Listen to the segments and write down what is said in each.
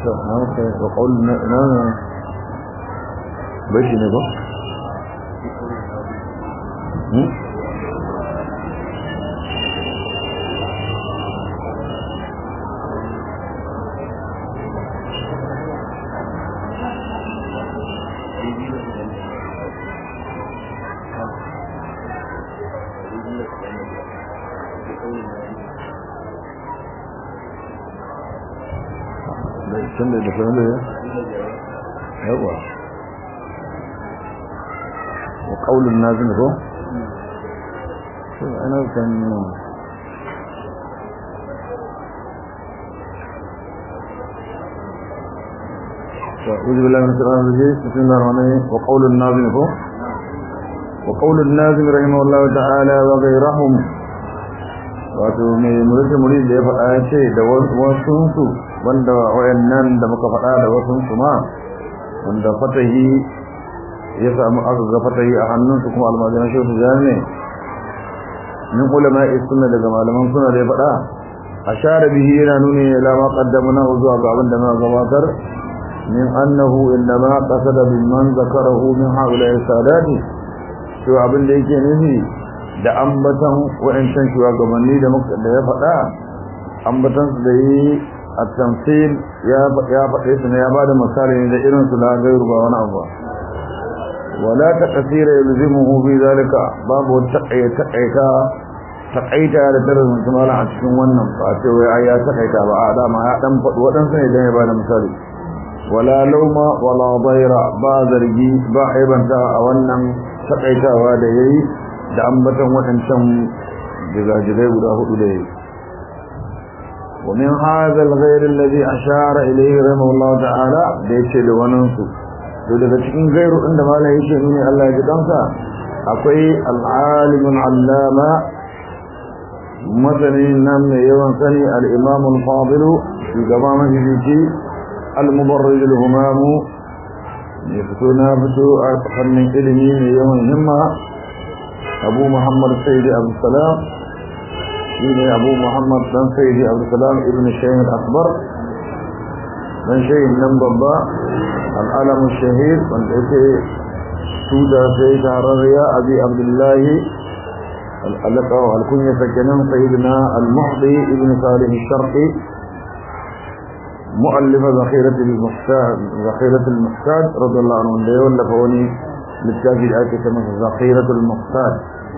to na muka wa qaul na na bai shi ne ba hmm tun da dafa da yawa wa qaulun nazim ko to ana kan أعوذ بالله من الشيطان الرجيم بسم الله الرحمن الرحيم وقول الناظم هو وقول الناظم رحمه الله تعالى وغيرهم wato mai mulki murid da ya faɗa ya ce da wasunsu wanda wayannan da muka faɗa da wasunsu ma wanda fatahi ya samu aka ga fatahi a hannunsu kuma almajiran shehu jami min ulama sunna daga malaman suna da ya faɗa ashara bihi yana nuni ila ma qaddamna zuwa ga abin da muka gabatar min annahu innama qasada bimman zakarahu min haula sadati to abin da yake nufi da ambatan wa'ancan shugabanni da da ya faɗa ambatan su da yi a tamsil ya ya faɗe su ne ya bada misali ne da irin su la gairu ba wani abu wala taqsira yalzimuhu fi zalika babu taqaita taqaita taqaita da tarin mala a cikin wannan ba ce wai ai ya taqaita ba a dama ya dan faɗi waɗansu ne dan ya bada misali wala lauma wala daira ba zargi ba aibanta a wannan taqaitawa da yayi da ambatan waɗancan jigajigai guda hudu da yi ومن هذا الغير الذي أشار إليه رحمه الله تعالى ليس لوننسو daga cikin gairu inda malai yake nuni Allah ya ji kansa akwai al'alimun allama masanin nan mai yawan sani al-imam al-fadil shugaba mafifici al-mubarrij al-humamu ya fito na fito a fannin ilimi mai yawan himma abu muhammad sayyidi abu salam shine abu muhammad dan sayyidi abu salam ibn shaykh akbar dan shaykh nan babba al'alam shahid wanda yake tuda sai tarariya abi abdullahi al'alaka wa alkunya sakinan sayyidina al-muhdi ibn salih al-sharqi مؤلف ذخيرة المحتاج ذخيرة المحتاج رضي الله عنه اللي يولف وني للتاجي الآية كما ذخيرة المحتاج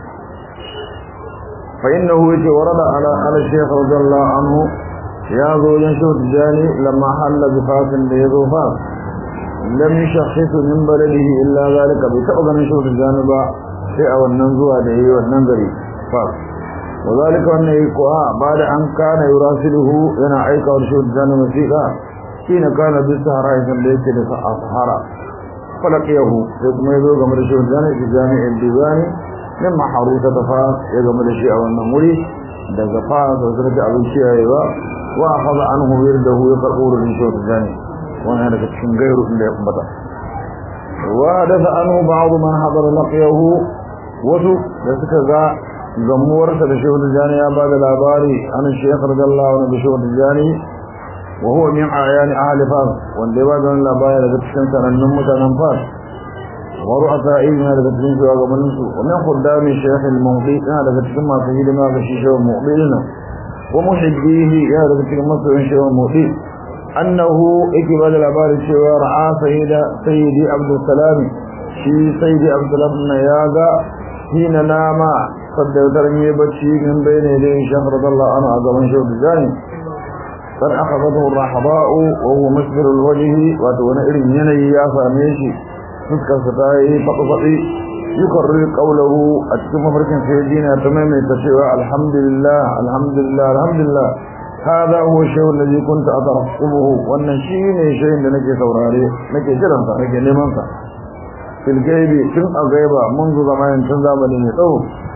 فإنه يجي ورد على على الشيخ رضي الله عنه يا ذو ينشوت الجاني لما حل بفاس ليذو فاس لم يشخص من بلده إلا ذلك بتأذى نشوت الجانب شيء والننزوها دهي والننظري فاس وذلك أن يقوى بعد أن كان يراسله ينا عيك ورشوت الجانب مسيقا حين كان بالسهراء سنبيت لسهراء فلقيه يقوم يذو قمر شوت الجانب في جامع الديواني mimma haruta ta fa ya gama da shi a wannan wuri daga fa da zurga abin ciyayewa wa akhadha anhu wirdahu ya karbu rurin shi wata jani wannan daga cikin gairu inda ya kumbata wa dafa anhu ba'd man hadara laqiyahu wasu da suka ga gamuwarsa da shehu jani ya bada labari an shaykh radiyallahu anhu da shehu jani wa huwa min ayani ahli fas wanda ya bada labari daga cikin sanannun mutanen fas ورؤسائهم هذا كتبين في واقع منسو ومن خدام الشيخ المغضي هذا كتبين ما سيد ما في الشيخ المغضي لنا ومحبيه هذا كتبين مصر الشيخ المغضي أنه إكبال العبار الشيخ رعا سيد سيدي عبد السلام شي سيدي عبد السلام نياغا حين نام قد ترمي بشي من بين يديه الشيخ رضي الله عنه أعظم شيخ الجاني قد أخذته الرحضاء وهو مسبر الوجه وتونئر يني يا فاميشي fuskarsa ta yi faɗi-faɗi yi karri ƙaunahu a cikin mafarkin sai dina ta maimaita cewa alhamdulillah alhamdulillah alhamdulillah hada huwa shay'un ladhi kunta atarqubuhu wannan shine shayin da nake saurare nake jiran sa nake neman sa fil gaibi tun a gaiba mun zo zamanin tun zamani ne tsawo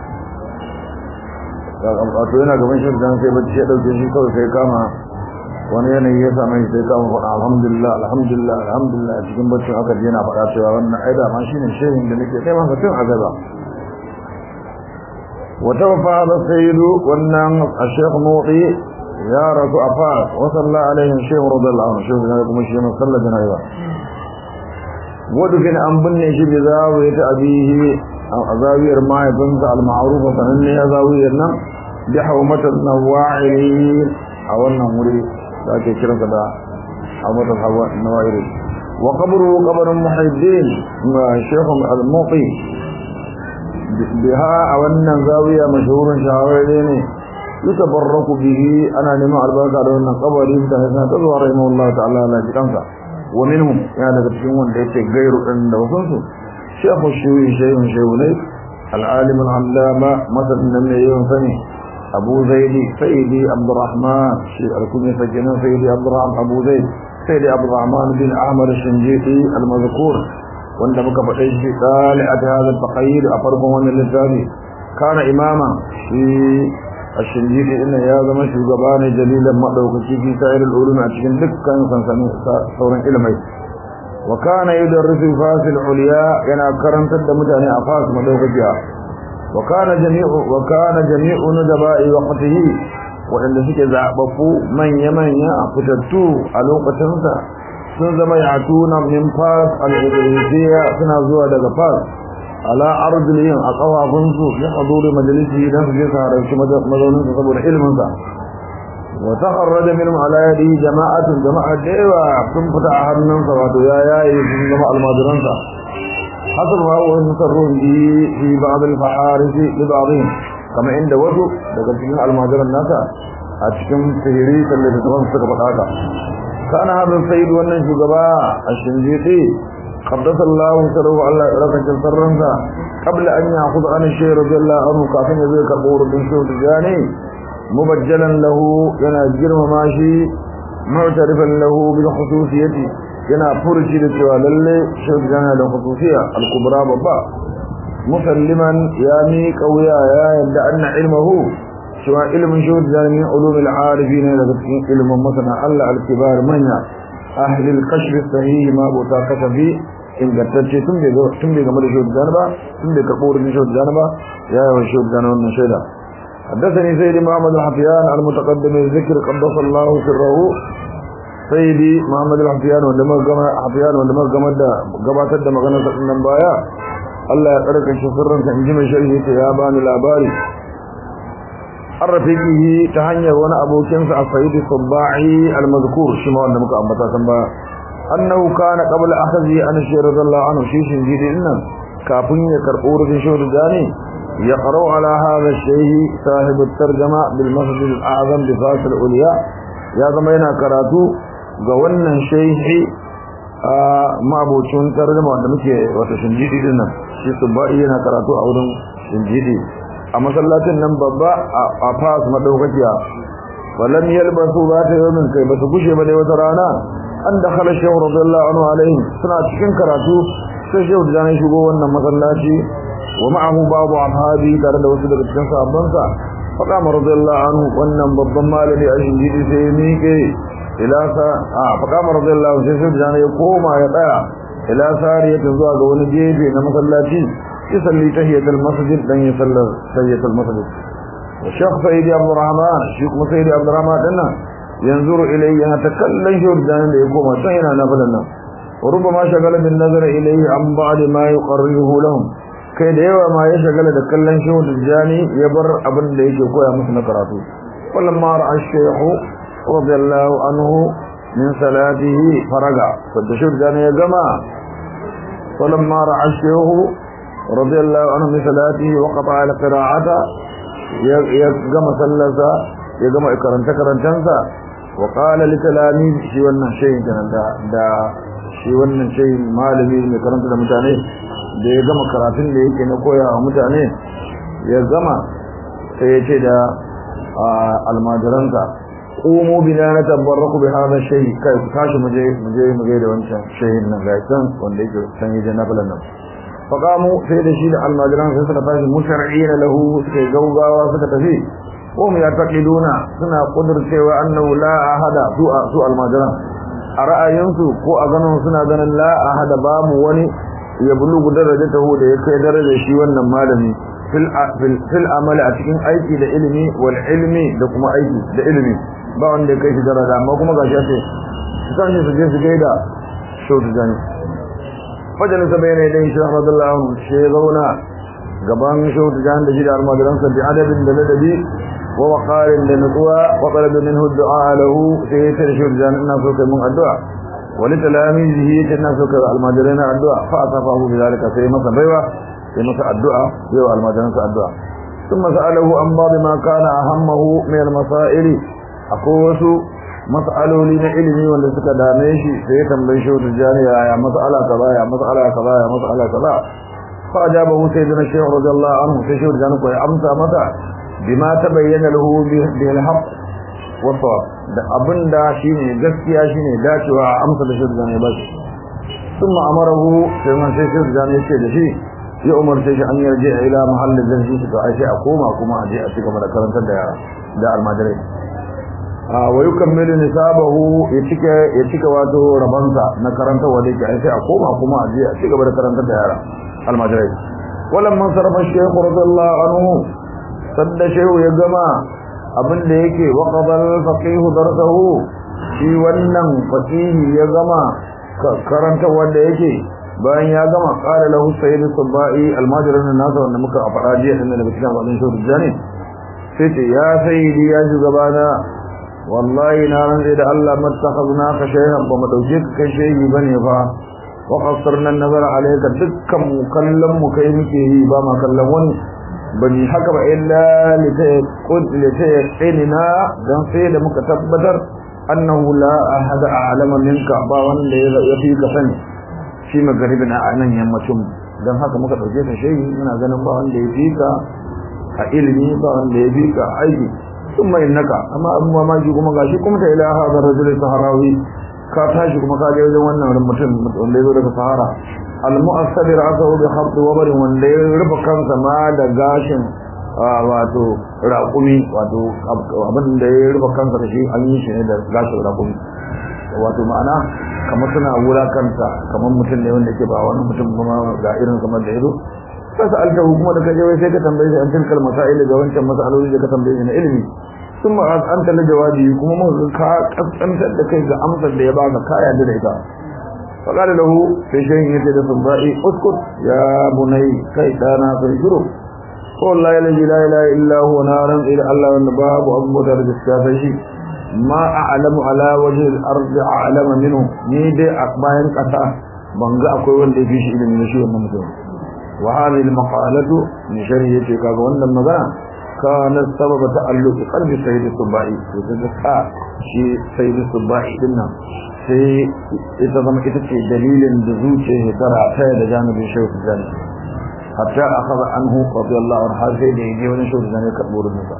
wato yana gaban shi dan sai bacci ya dauke shi kawai sai kama wani yanayi ya same shi sai kama faɗa alhamdulillah alhamdulillah alhamdulillah cikin baccin aka je na faɗa cewa wannan aida ma shine shehin da nake kai masa tun a gaba wata wafa da sayyidu wannan a shekh nuɗi ya rasu a fas wa salla alaihim shehu radiyallahu anhu shehu ne kuma shi ne sallar jana'iza wadufin an binne shi bi zawiyat abihi a zawiyar mahaifinsa al-ma'rufa sananne ya zawiyar nan bi hawmatan nawa'iri a wannan wuri da ake kiransa da hawmatan nawa'iri wa qabru qabrun muhiddin shaykh al-muqi biha a wannan zawiya mashhurin shahararre ne yutabarraku bihi ana neman albarka da wannan kabari da ya ta zuwa rahimahullahu ta'ala la jikansa wa minhum ya daga cikin wanda yake gairu din da wasu su shaykhu shuyi shaykhun shaykhunai al-alim al-allama masalan nan ne yawan sani abu zaidi sayyidi abdurrahman shi al-kunni sajjana sayyidi abdurrahman abu zaid sayyidi abdurrahman bin ahmad al-shinjiti al-mazkur wanda muka faɗe shi ɗali'at hadha al-taqayyid a farkon wannan littafi kana imama shi الشنجيدي إنه يا زمان شغبان جليلا مدوكي في سائر العلوم أتكن دكا سنسان صورا إلمي وكان يدرس فاس العليا ينا كرم تد متعني أفاس مدوكي وكان جميع وكان جميع ندباء وقته وإن سك زعبفو من يمن يأفتتو ألوك تنسى سنزم يعتون من فاس الإدريسية سنزوى دقى فاس ala arzilin a kafafunsu ya haduri majalisi don su je su halarci mazauninsa saboda ilminsa wa takharraja minhum ala yadi jama'atun jama'a da yawa sun fita a hannunsa wato ya yayi sun zama almajiransa hasab ma wa nasarrun bi fi ba'd al-faharis li ba'dihim kama inda wasu daga cikin almajiran nasa a cikin sihiri kalle da tafan suka faɗa haka kana hadin sayyid wannan shugaba a shinjiti قدس الله سره الله ركع سرنسا قبل أن يأخذ عن الشيء رضي الله عنه كافين ذلك قور بن شوط جاني مبجلا له ينا جرم ماشي معترفا له بالخصوصية ينا فرشي لتوى للي شوط جاني له خصوصية الكبرى بابا مسلما يامي قويا يا يبدأ أن علمه سواء علم شوط جاني من علوم العارفين لكن علم مثلا الله الكبار منيا أهل القشر الصحيح ما بوتا كشفي ingantacce tun bai tun bai game da shi da ba tun bai karbo wurin shi da ba ya yi shi da wannan shaida حدثني سيدي محمد الحفيان المتقدم الذكر قدس الله سره سيدي محمد الحفيان وندما جمع حفيان وندما جمع da gabatar da maganar sa nan baya Allah ya karka shi sirrin sa inji mai sharhi ta ya bani labari arrafiqihi ta hanyar wani abokin sa Sayyid Sabba'i al-mazkur shi ma wanda muka ambata kan ba annahu kana qabla akhzi an shaykh radiyallahu anhu shi shin jidi innan kafin ya karbo rubin shaykh dani ya qara ala hadha shaykh sahib at-tarjuma bil masjid al-a'zam bi fasil ulya ya zama yana karatu ga wannan shaykh a mabocin tarjuma wanda muke wata shin jidi dinnan shi Sabba'i yana karatu a wurin shin jidi a masallacin nan babba a fas madaukakiya walam yalbasu ba ta yomin kai ba su gushe ba dai wata rana an da khala shehu radiyallahu anhu alaihi suna cikin karatu sai shehu da ya shigo wannan masallaci wa ma'ahu babu ashabi tare da wasu daga cikin sahabbansa faɗa ma radiyallahu anhu wannan babban malami a shingidi sai ya miƙe ila sa a faɗa ma radiyallahu sai shehu da ya koma ya tsaya ila sariyatin zuwa ga wani gefe na masallaci يصلي تهية المسجد لن يصلي تهية المسجد والشيخ سيدي عبد الرحمن الشيخ سيدي عبد الرحمن لنا ينظر إليه يتكلم جردان ليقوم سينا نفلنا وربما شغل بالنظر إليه عن بعض ما يقرره لهم kai da yawa ma ya shagala da kallon shehu tijjani ya bar abin da yake koya musu na karatu wallan ma ra'a shehu radiyallahu anhu min salatihi faraga wanda shehu tijjani ya gama wallan ma ra'a shehu رضي الله عنه من صلاته وقطع القراءة يقام سلسة يقام إكرنت كرنتنسا وقال لتلاميذ شي wannan shayin kenan da da shi wannan shayin malami mai karanta da mutane da ya gama karatun da yake na koya wa mutane ya gama sai ya ce da almajiransa qumu bina natabarraku bi hadha shay kai ku tashi muje muje muje da wancan shayin nan ga can wanda yake san yaje na falan nan فقاموا سيد الشيء المجران سيسر فاش مشرعين له سكي جوغاوا سكتفي هم يعتقدون سنة قدر سوى أنه لا أحد سوء سوء المجران أرأينسو كو أغنون سنة ذن لا أحد باب وني يبلغ درجته da ya kai darajar shi wannan malami fil fil amal a cikin aiki da ilimi wal ilmi da kuma aiki da ilimi ba wanda ya kai shi daraja amma kuma gashi ce su tashi su je su gaida shehu tijani fajalisa bai ne dai shehu radiyallahu anhu shi ya zauna gaban shehu tijani da shi da almajiransa bi adabin da ladabi wa waqarin da nutsuwa wa talaba minhu du'a lahu sai ya ce shehu tijani ina so kai mun addu'a wa li talamizihi ya ce ina so kai almajirana addu'a fa asafahu bi zalika sai masa baiwa sai masa addu'a sai wa almajiransa addu'a ثم سأله عن بعض ما كان أهمه من المسائل أقوس مسألة لنا علمي ولا سكا داميشي سيتم بيشو تجاني يا مسألة كذا يا مسألة كذا يا مسألة كذا فأجابه سيدنا الشيخ رضي الله عنه سيشو تجاني كوي أمسى متى بما تبين له به الحق والصواب da abin da shine gaskiya shine dacewa amsa da shi da ne ba ثم امره sai man sai shi da ne ce da shi ya umarce shi an yarje ila mahallin zarfi shi to ai sai a koma kuma a je a cigaba da karantar da da almajirai a wa yukammilu nisabahu ya cika ya cika wato rabansa na karantar wa dake ai sai a koma kuma a je a cigaba da karantar da yara almajirai walam man sarafa shaykh radiyallahu anhu sadda shehu ya gama abin da yake waqadal faqih darsahu shi wannan faqihi ya gama karanta wanda yake bayan ya gama qala lahu sayyid sabai almajirin nasa wanda muka fara jiya din da cikin wannan shehu jani sai ce ya sayyidi ya shugabana wallahi na ran da Allah mattakhazna ka shayhan ba mu dauke ka kai shehi bane fa wa qasarna nazara alayka dukkan mu kallon mu kai muke yi ba ma kallon wani bani haka ba illa litaqinna dan sai da muka tabbatar annahu la ahada a'lama minka ba wanda ya fi ka sani shi magaribin a nan yammacin dan haka muka dauke ka shehi muna ganin ba wanda ya fi ka a ilimi ba wanda ya fi ka a aiki sun mai naka amma abin mamaki kuma gashi kuma ta ila hadar rajul saharawi ka tashi kuma ka je wajen wannan mutum wanda ya zo daga sahara al-mu'assabir asahu bi khabt wabar wanda ya rufe kansa ma da gashin wato raƙumi wato abin da ya rufe kansa da shi an yi shi ne da gashin raƙumi wato ma'ana kamar suna wulakanta kamar mutum ne wanda ke ba wani mutum kuma ga irin kamar da yazo sai sa alta hukuma da kaje wai sai ka tambaye shi an tilkal masail ga wancan masaloli da ka tambaye shi na ilimi kuma an ta jawabi kuma mun ka kaskantar da kai ga amsar da ya baka ka yarda da ita فقال له في شيء يتدى صبائي اسكت يا بني كي دانا فيشرو والله الذي لا اله الا هو نارا الى الله والنباب وابو درج الشافعي ما اعلم على وجه الارض اعلم منه ni dai a bayan kasa ban ga akwai wanda ya fi shi ilimin shi wannan mutum wa hadhihi al-maqalatu min sharhi yace kaga wannan magana kana sababa ta'alluq qalbi sayyid subai to daga ka shi sayyid subai dinnan sai ita zama ita ce dalilin da zuciya ta rata da janibin shehu tijani hatta akhadha anhu radiyallahu anhu har sai da yaje wani shehu tijani karbo rubuta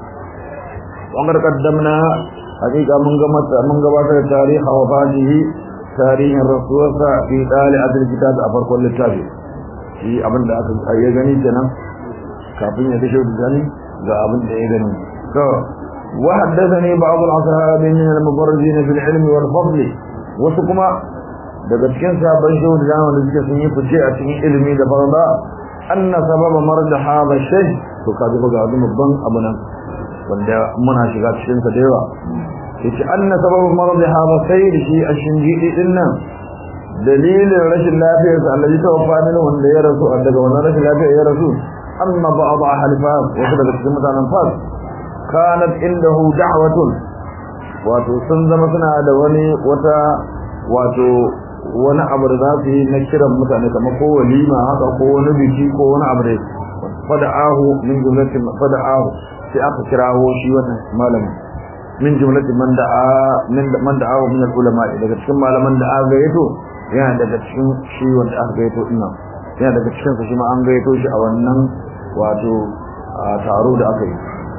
wangar kaddamna hakika mun ga mata mun gabatar da tarihi wa fadihi tarihin rasuwarsa fi dali adil kitab a farkon littafi shi abin da aka ya gani kenan kafin ya da shehu tijani ga abin da ya gani to وحدثني بعض الأصحاب من المبرزين في العلم والفضل وسكما daga cikin sabon shehu da zama da suke sun yi fice a cikin ilimi da farda anna sababa marda hada shay to kaji ga wani babban abu nan wanda muna shiga cikin sa da yawa yace anna sababa marda hada sai da shi a shinjidi din nan dalilin rashin lafiyar sa Allah ya tawaffa min wanda ya rasu daga wannan rashin lafiyar ya rasu amma ba'd ahli fas wasu daga cikin mutanen fas kanat indahu da'watun wato sun zama suna da wani wata wato wani abu da za su yi na kiran mutane kamar ko walima haka ko wani biki ko wani abu da fada'ahu min jumlatin fada'ahu sai aka kirawo shi wannan malamin min jumlatin man da'a min man da'ahu min ulama daga cikin malaman da aka gayyato yana daga cikin shi wanda aka gayyato din nan yana daga cikin sa shi ma an gayyato shi a wannan wato taro da aka yi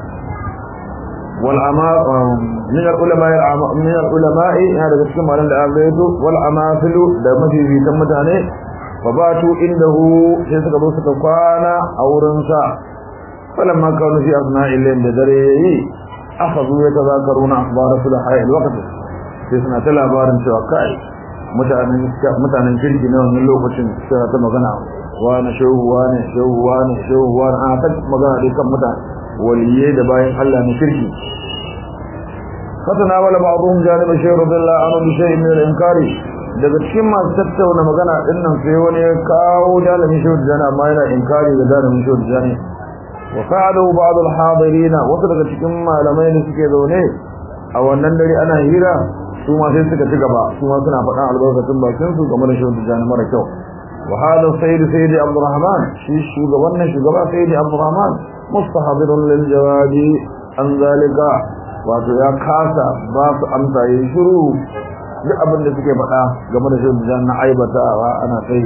والعماء من العلماء من العلماء هذا كما قال الأغيث والعماثل ده مفي في تمتانه فباتوا عنده sai suka zo suka kwana a wurinsa falamma kanu fi asna'i layl da dare yayi akhadhu yatazakaruna akhbar sulaha alwaqt sai suna ta labarin cewa kai mutanen mutanen kirki na wannan lokacin suna ta magana wani shehu wani shehu wani shehu wani a ta magana dai kan mutane waliyai da bayan Allah na kirki فتناول بعضهم جانب الشيخ رضي الله عنه بشيء من الإنكار daga cikin masu tattauna magana din nan sai wani ya kawo jalamin shehu jani amma yana inkari da jalamin shehu jani wa fa'alu ba'd al-hadirin wasu daga cikin malamai da suke zaune a wannan dare ana hira su ma sai suka ci gaba su ma suna faɗan albarkatun bakin su game da shehu jani mara kyau wa hada sayyid sayyid abdurrahman shi shugaban nan shugaba sayyid abdurrahman mustahadirun lil jawabi an zalika wato ya kasa ba su amsa yi shiru duk abin da suke faɗa game da shirin jan na aibatawa ana sai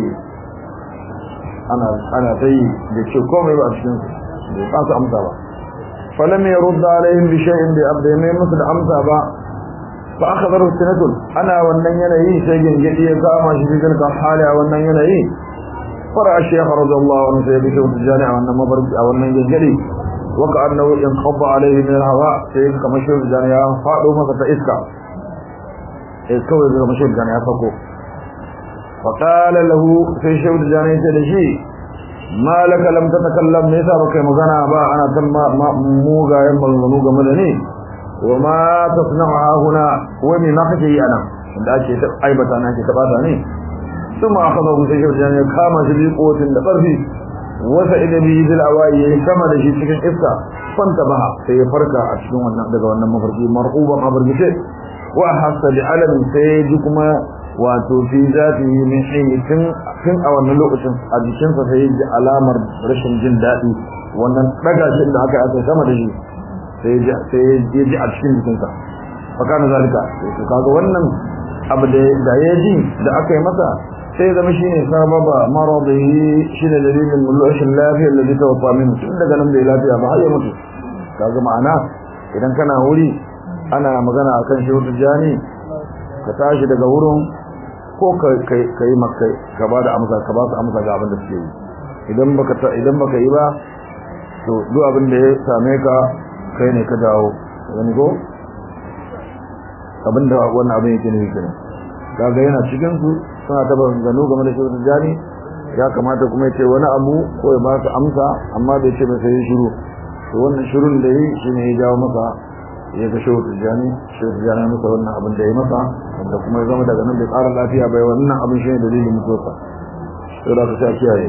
ana ana sai da ce komai ba cikin su ba su amsa ba falam yurda alaihim bi shay'in bi abda mai musu da amsa ba fa akhadharu sinatun ana wannan yanayi sai gingidi ya kama shi cikin kan hali a wannan yanayi fara shaykh radiyallahu anhu sai bi shi jani a wannan mabarki a wannan gingidi waka annahu inqadda alaihi min al-hawa sai kamar shi jani ya fado masa ta iska sai kawai daga mashahud jani ya sako faƙala lahu sai shahud jani ya ce da shi malaka lam ta takallam me yasa baka yi magana ba ana kan mugayen maganganu game da ni wa ma tasna'u huna wa me ma kake yi anan inda ake ta aibata na ke ta bata ne ثم أخذه سيشف جاني كما شبه قوة لقرفي وسئل به ذي الأوائي كما دشي سكن إفتا فانتبه سيفرك أشنو أنه دقوا أنه مفرقي مرقوبا مفرقي وأحس بعلم سيجكما wato fi zatihi min hayy tun tun a wannan lokacin a jikin sa sai ji alamar rashin jin dadi wannan daga shi da aka aka sama da shi sai ji sai ya ji a cikin jikin sa fakana zalika to kaga wannan abu da da ya ji da aka yi masa sai zama shine sababa maradihi shine dalilin rashin lafiya da zai tawafa min tun daga nan bai lafiya ba har ya mutu kaga ma'ana idan kana wuri ana magana akan shehu jani ka tashi daga wurin ko ka yi maka ka ba da amsa ka ba su amsa ga abin da suke yi idan baka idan baka yi ba to duk abin da ya same ka kai ne ka dawo wani go abin da wannan abin yake nufi kenan kaga yana cikin su suna ta gano game da shehu jani ya kamata kuma ya ce wani abu ko ya ba su amsa amma bai ce ba sai shiru to wannan shirun da yi shine ya jawo maka ya ga shehu tijjani shehu tijjani ya masa wannan abin da ya masa wanda kuma ya zama daga nan bai ƙara lafiya bai wannan abin shi ne dalilin mutuwarsa sai da ka sha kiyaye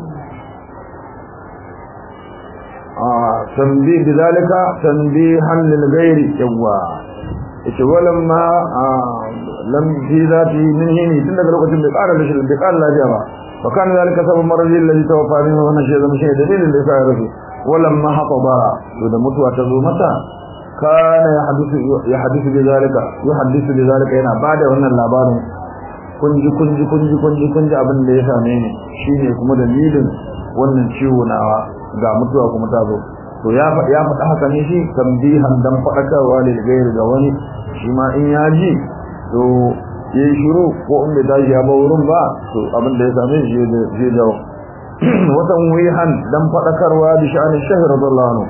a tambi bi zalika tanbihan lil ghairi yawa yace walam ma lam fi zati min hini tun daga lokacin bai ƙara rashin bai ƙara lafiya ba fa kana zalika sabab maradi alladhi tawaffa min wannan shi zama shi dalilin da yasa ya rasu walam ma haqaba to da mutuwa ta zo mata kana ya hadisu bi zalika yuhaddisu bi zalika yana bada wannan labarin kunji kunji kunji kunji kunji abin da ya same ni shine kuma dalilin wannan ciwo nawa ga mutuwa kuma ta zo to ya ya faɗa haka ne shi tambihan dan faɗakarwa da gairi ga wani shi ma in ya ji to yayi shiru ko in bai tashi ya ba wurin ba to abin da ya same shi zai dawo watan wihan dan faɗakarwa bi sha'anin shahir radiyallahu anhu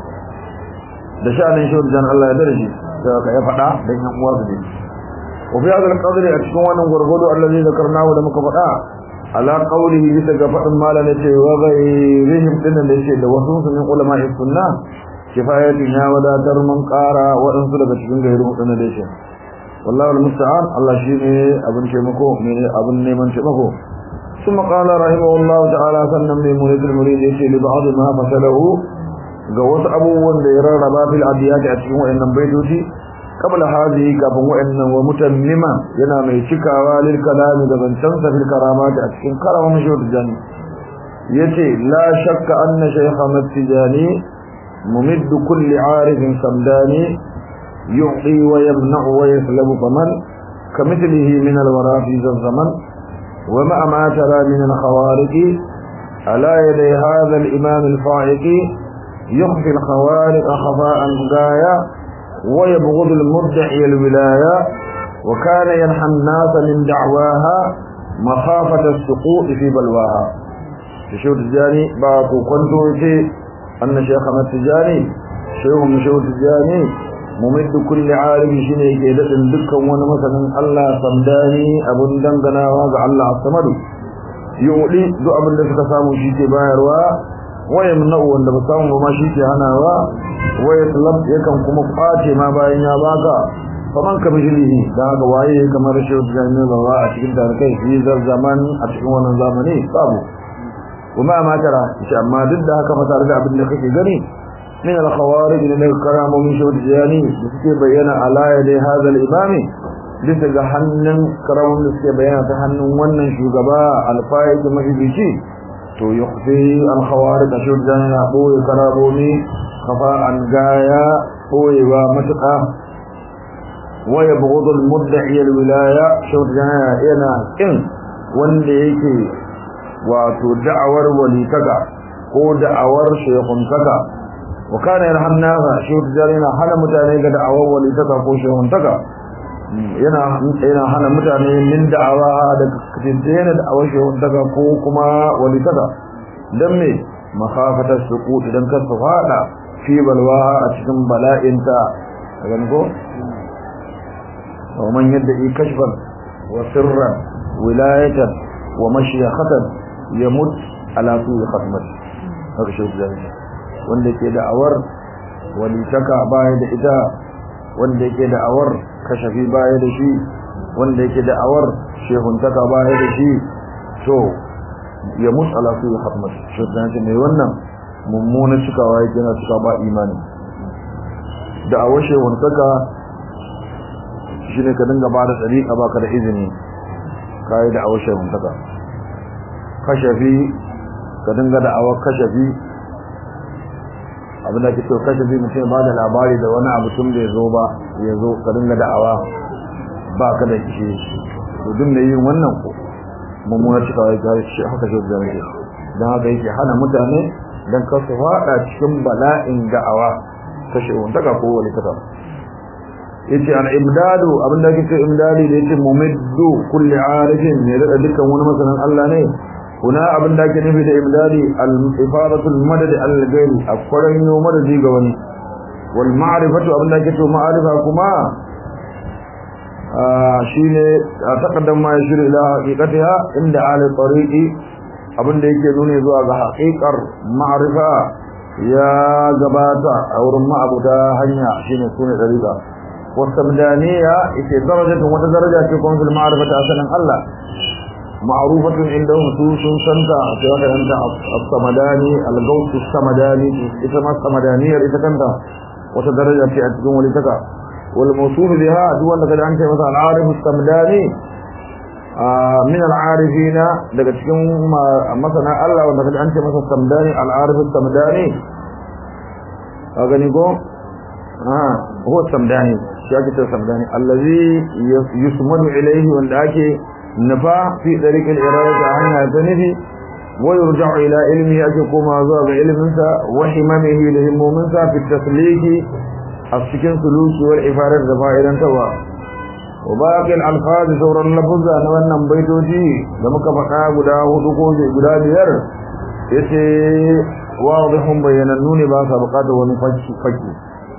da sha'anin shurjan Allah ya darje da ka ya fada dan yan uwa su wa fi hadal qadri a cikin wannan gurgudu allazi zakarnahu da muka fada ala qawlihi bisa ga fadin malana ce wa ghayrihim dinnan da yake da wasu sun ulama sunna kifayati na wadatar man qara wadansu daga cikin gairu dinnan da yake wallahi almusta'an Allah shine abin taimako ne abin neman taimako ثم قال رحمه الله تعالى سنن لمريد المريد يشي لبعض ما فشله ga wasu abubuwan da ya rarraba fil adiyati a cikin wayannan baitoci qabla hadhihi kafin wayannan wa mutammima yana mai cikawa lil kalami da zancen sa fil karamat a cikin karaman shawd jani yace la shakka anna shaykh matijani mumid kulli arifin samdani yu'ti wa yamna'u wa yaslabu faman kamithlihi min alwara fi zaman wa ma ma tara min alkhawariq ala yaday hadha al-imam al-fa'iqi يخفي الخوارق خفاء غاية ويبغض المدعي الولاية وكان ينحى الناس من دعواها مخافة السقوط في بلواها شيخ التجاني باكو كنتو يتي أن شيخ التجاني شيخ من شيخ التجاني ممد كل عالم شيني كيدة دكا وانا مثلا الله صمداني أبن دنقنا واقع الله الصمد يؤلي دو أبن لسك سامو شيكي بايروا waya munau wanda ba samu ba ma shi ke hanawa waya talab yakan kuma kwace ma bayan ya baka faman ka bijilihi da haka waye kamar shi da ne ba a cikin tarikai fi zaman a cikin wannan zamani babu kuma ma tara shi amma duk da haka fasar da abin da kake gani min al-khawarij ne daga karamomin shi da jiyani da suke bayyana ala yadi hadha al-imami bisa ga hannun karamomin da suke bayyana ta hannun wannan shugaba al-fa'iz mahibici to yukhfi al-khawarij shi da jiyani boye karamomi kafa an gaya boyewa matuƙa waya bugudul mudda'i al-wilaya shi da jiyani yana kin wanda yake wato da'awar walitaka ko da'awar shekuntaka wa kana yarhamnaha shi yana hana mutane ga da'awar walitaka ko shekuntaka yana yana hana mutane min da'awa da kace da'awar shekuntaka ko kuma walitaka dan me makhafatar suqut idan ka fada fi balwa a cikin bala'inta gani ko wa man yadda kashfan wa sirran wilayatan wa mashiyakhatan yamut ala su'i khatmat haka shi zai wanda yake da'awar walitaka baya da ita wanda yake da'awar kashafi baya da shi wanda yake da'awar shehuntaka baya da shi to yamut ala su'i khatmat shi zai mai wannan mummuna cikawa yake na cika ba imani da'awar shehuntaka shine ka dinga ba da tsariƙa baka da izini kai da'awar shehuntaka kashafi ka dinga da awar kashafi abin da ke so kashafi mutum ba da labari da wani abu tun da ya zo ba ya zo ka dinga da awa ba ka da ishe to duk da yin wannan ko mummuna cika ya ga shi haka shi da yake dan haka yake hana mutane dan ka su fada cikin bala'in da'awa kashe wanda ka ko wani kaza yace al imdadu abin da yake imdadi da yake mumiddu kulli arifin ne da dukkan wani masanin Allah ne هنا abin da ake nufi da imdadi al-ifadatul madad al-ghayr akwaran yo madadi ga wani wal ma'rifatu abin da ake to ma'rifa kuma shine taqaddam ma yashir ila haqiqatiha inda ahli tariqi abin da yake nune zuwa ga haqiqar ma'rifa ya gabata a wurin ma'abuta hanya shine sune tariqa wasamdaniya ita darajatun wata daraja ce kuma fil ma'rifati asalan Allah معروفة عندهم سوسن سنتا سواء أنت الصمداني الغوث الصمداني إسمى الصمدانية إذا كنت وتدرج في أتكم ولتكا والموصوف بها دون لقد أنت مثلا العارف الصمداني آه من العارفين لقد تكون مثلا الله ولقد أنت مثلا الصمداني العارف الصمداني أغنيكم آه هو الصمداني شاكت الصمداني الذي يسمد إليه وندعك نفا في طريق الإرادة عنها تنفي ويرجع إلى علمه أجكم أزواج علمنسا وحممه لهمومنسا في التسليك السكن سلوك والإفارة زفائرا توا وباقي الألفاظ سورة اللفظة نوانا بيتوتي لما كفقا قدا هدوكوزي قدا بير يتي واضح بين النون باسا بقاته ونفجي فجي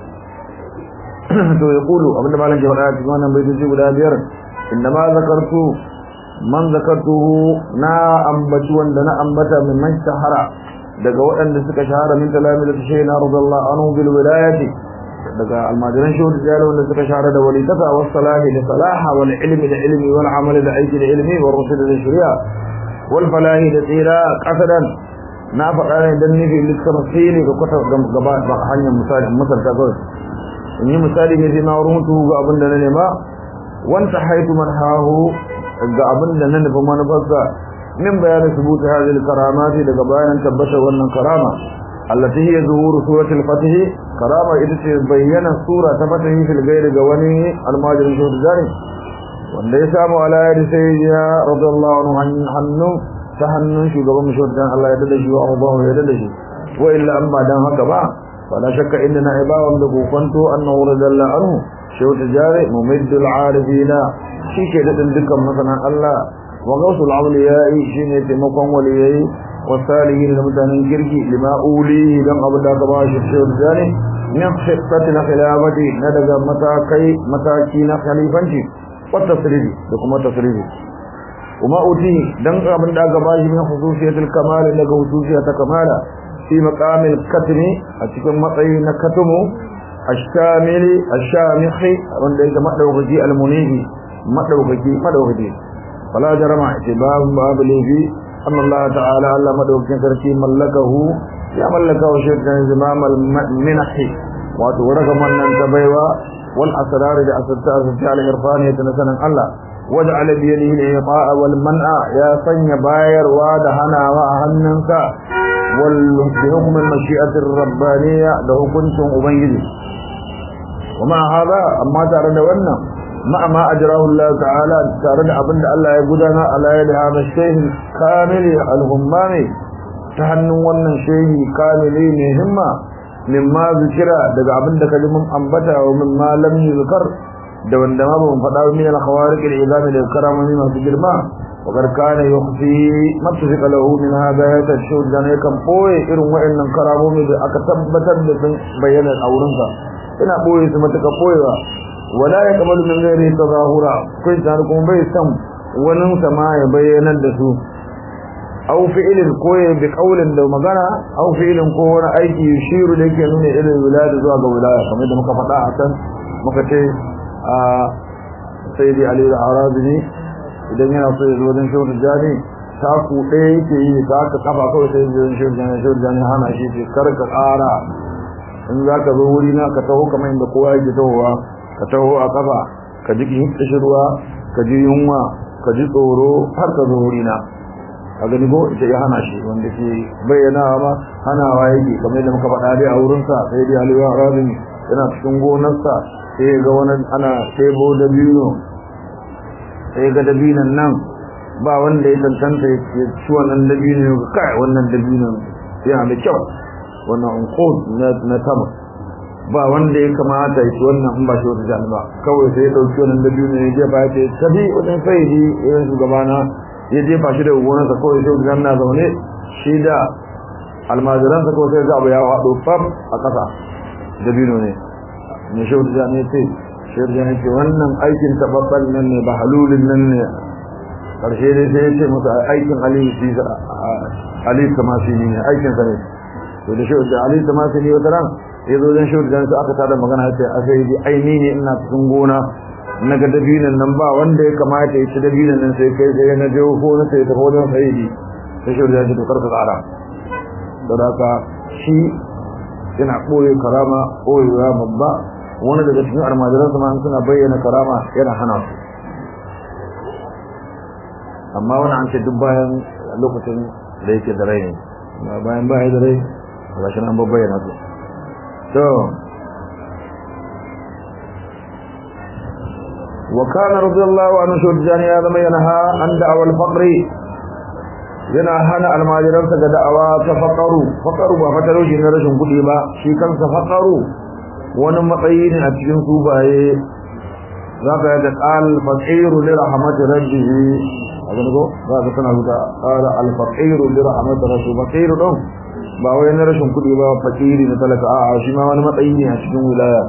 to ya kulu abinda malam ke faɗa cikin wannan baitoci guda biyar inda ma zakartu man zakartuhu na ambaci wanda na ambata min man shahara daga waɗanda suka shahara min talamil shayna radiyallahu anhu bil wilayati daga almajiran shehu da jari wanda suka shahara da walitaka was salahi da salaha wal ilmi da ilmi wal amal da aiki da ilmi wal rusul da shari'a wal falahi da tsira qasadan na faɗa ne dan nufi littafsiri ga kwata gaba hanyar misali misalta kawai in yi misali ne sai na rubutu ga abin da na nema wanta haitu man hahu ga abin da na nufi manufarsa min bayanin subuta hadhihi karamati daga bayanan tabbatar wannan karama allati hiya zuhuru suratul fatih karama ita ce bayyana sura ta fatih fil ghair ga wani almajirin shi da wanda ya samu ala yadi sayyidina radiyallahu anhu hannu ta hannun shugaban mushaddan Allah ya dade shi wa Allah ya dade shi wa illa an ba dan haka ba wala shakka inna ibawan da kokonto annahu radiyallahu anhu shehu tijari mumiddul arifina shi ke daɗin dukkan masanan Allah wa gausul awliya'i shine taimakon waliyai wa salihin da mutanen kirki lima uli dan abu da gaba shi shehu tijari min khittati na khilafati na daga matakai mataki na khalifanci wa tasrifi da kuma tasrifi kuma uti dan abin da gaba shi min khususiyatul kamal daga khususiyatul kamala fi maqamil katmi a cikin matsayi na katumu ashamili ashamihi wanda yake madaukaki almunihi madaukaki madaukaki fala jarama itibab babu lafi anna Allah ta'ala Allah madaukakin sarki mallakahu ya mallaka wa shirkan zimam al-minahi wato ragaman nan ta baiwa wal asrar da asarta asarta al-irfaniyya na sanan Allah waja'ala bi yadihi al-iqa'a wal man'a ya sanya bayarwa da hanawa a hannunka wal bi hukm al-mashi'ati ar-rabbaniyya da hukuncin ubangiji ومع هذا أما ترى wannan مع ما أجراه الله تعالى ترى abinda Allah ya gudana ala yadi hada shehi kamili al-hummami ta hannun wannan shehi kamili ne himma mimma zikira daga abinda kalimun ambata wa mimma lam yuzkar da wanda ma ban faɗa min al-khawariq al-izam da karamomi masu girma wa kana yukhfi matfiqa lahu min hada ya tashud dan yakan boye irin wa'annan karamomi da aka tabbatar da sun bayyana a wurinsa ina boye su matuka boyewa wala ya kamalu min ghairi tazahura kai tare kuma bai san wani sama ya bayyana da su aw fi'lin ko ya bi qaulin da magana aw fi'lin ko wani aiki shiru da yake nuna irin wilaya zuwa ga wilaya kamar da muka faɗa a kan muka ce a sayyidi ali al-arabi idan yana so ya zo wajen shehu jani taku ɗaya yake yi ta haka kafa kawai sai ya shehu jani shehu jani hana shi ce kar ka ƙara in za ka zo wuri na ka taho kamar inda kowa yake tahowa ka taho a kafa ka ji kishirwa ka ji yunwa ka ji tsoro har ka zo wuri na a gani ko ita ya hana shi wanda ke bayyana ma hanawa yake kamar yadda muka faɗa dai a wurinsa sai dai aliyu rabin yana cikin gonarsa sai ga wani ana ɗebo dabino sai ga dabinon nan ba wanda ya tantanta ya ci wannan dabino kai wannan dabino yana da kyau wannan unqud na tama ba wanda ya kamata ya ci wannan in ba shi wata jani ba kawai sai ya dauki wannan da biyu ne ya jefa ya ce tabi wajen sayyidi irin shugabana ya jefa shi da gonarsa kawai sai wajen na zaune shi da almajiransa kawai sai ga abu ya haɗo fab a ƙasa da biyu ne ne shi wata jani ya ce shi wata jani ce wannan aikin taɓaɓɓen nan ne ba halulin nan ne ƙarshe dai sai ya ce masa aikin aliyu kamasi ne aikinsa ne to da shehu da Ali ta masu ne wata ran ya zo don shehu da su aka tada magana ya ce a sai dai aini ne ina cikin gona na ga dabinan nan ba wanda ya kamata ya ci dabinan nan sai kai sai na je ko na sai ta wajen sayyidi sai shehu da ya ce to karka tsara don haka shi yana ɓoye karama ɓoyewa babba wani daga cikin almajiransa ma suna bayyana karama yana hana su amma wani an ce duk bayan lokacin da yake da rai ne bayan baya da rai gashi nan babbayyana su to wa kana radiyallahu anhu shujjani ya zama yanha an da'awa al-faqri yana hana almajiransa ga da'awa ta faqaru faqaru ba fataro shi na rashin kudi ba shi kansa faqaru wani matsayi ne a cikin subaye zaka ga qal faqiru li rahmati rabbih azan ko za ka tana huta qala al-faqiru li rahmati rabbih faqiru don ba wai na rashin kudi ba fakiri na talaka a'a shi ma wani matsayi ne a cikin wilaya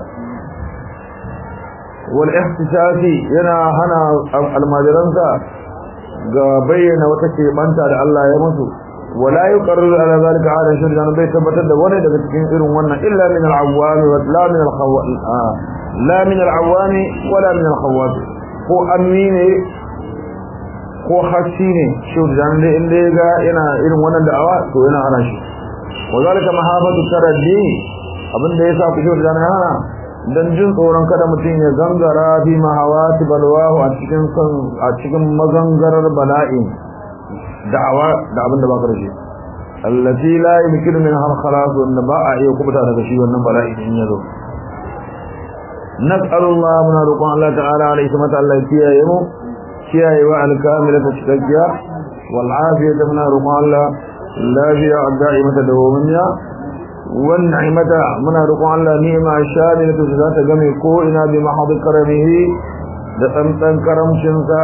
wal ihtisasi yana hana almajiransa ga bayyana wata keɓanta da Allah ya musu wala yuqarriru ala zalika ala shirkan bai tabbatar da wani daga cikin irin wannan illa min al-awwami wa la min al-khawat la min al-awwami wala min al-khawat ko amine ko hasi ne shirkan da inda ga yana irin wannan da'awa to yana hana shi وذلك محابة التردي abin da yasa ku shi da hana dan jin tsoron kada mutum ya gangara fi mahawati balwahu a cikin kan a cikin mazangarar bala'i da'awa da abin da ba karshe allati la yumkinu min har khalas wanda ba a iya kubuta daga shi wannan bala'i din yazo nas'alullah muna roƙon Allah ta'ala alaihi mata Allah kiyaye mu kiyaye wa al-kamilata cikakkiya wal afiyata muna roƙon Allah lafiya da'imata dawamiya wan ni'mata muna roƙon Allah ni'ma shamilatu za ta game ko ina bi mahad karamihi da tsantsan karamcin sa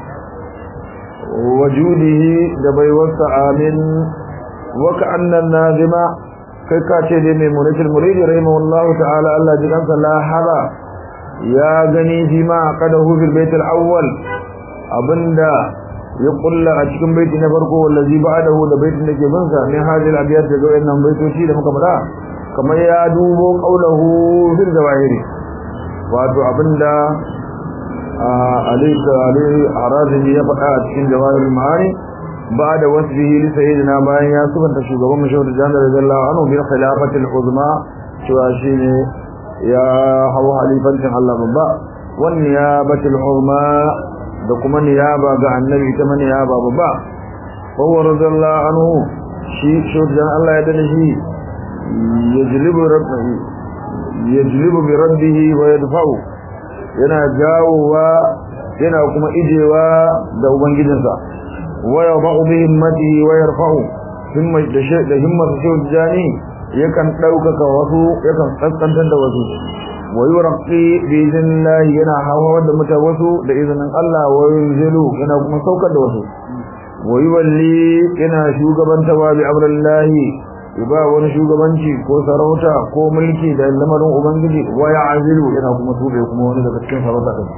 wajudihi da baiwarsa amin wa ka'anna nazima kai ka ce dai mai muritul muridi rahimahullahu ta'ala Allah ji kansa la haba ya gani fi ma qadahu fil bait al awwal abinda ya kulla a cikin baiti na farko wallazi ba'dahu da baitin da ke bin sa min hadhihi al-abyat da wannan baitoci da muka faɗa kamar ya dubo qaulahu fil zawahiri wato abinda alayka alayhi arazimi ya faɗa a cikin jawahirul ma'ani بعد وصفه لسيدنا باين يا سبحانه شغبان مشهور جان رضي الله عنه بالخلافة العظمى شواشيني يا هو خليفة الله بابا والنيابة العظمى دكما نيابة عن النبي كما نيابة بابا وهو رضي الله عنه شيء شهور جان الله يدنه يجلب ربه يجلب برده ويدفعه yana jawowa yana kuma ijewa da ubangijinsa ويضع بهمته ويرفع ثم da himmar shehu jani yakan ɗaukaka wasu yakan kaskantar da wasu wa yurqi bi idhnillah yana hawa da muta wasu da izinin Allah wa yunzilu yana kuma saukar da wasu wa yuwalli yana shugabantawa bi amrillah ba wani shugabanci ko sarauta ko mulki da lamarin ubangiji wa ya'zilu yana kuma tube kuma wani daga cikin sarauta din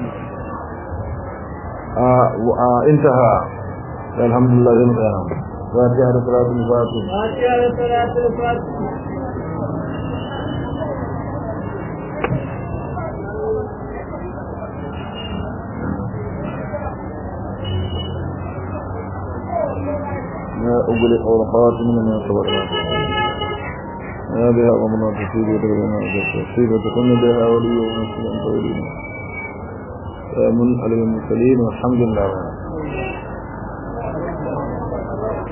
a intaha الحمد لله رب العالمين فاتحة صلاة الفاتحة فاتحة صلاة الفاتحة يا أغلق أورقات من من صبر يا بها غمنا تصيب وتبعنا تصيب وتكون بها ولي ونسل أنت ولينا يا من على المرسلين والحمد لله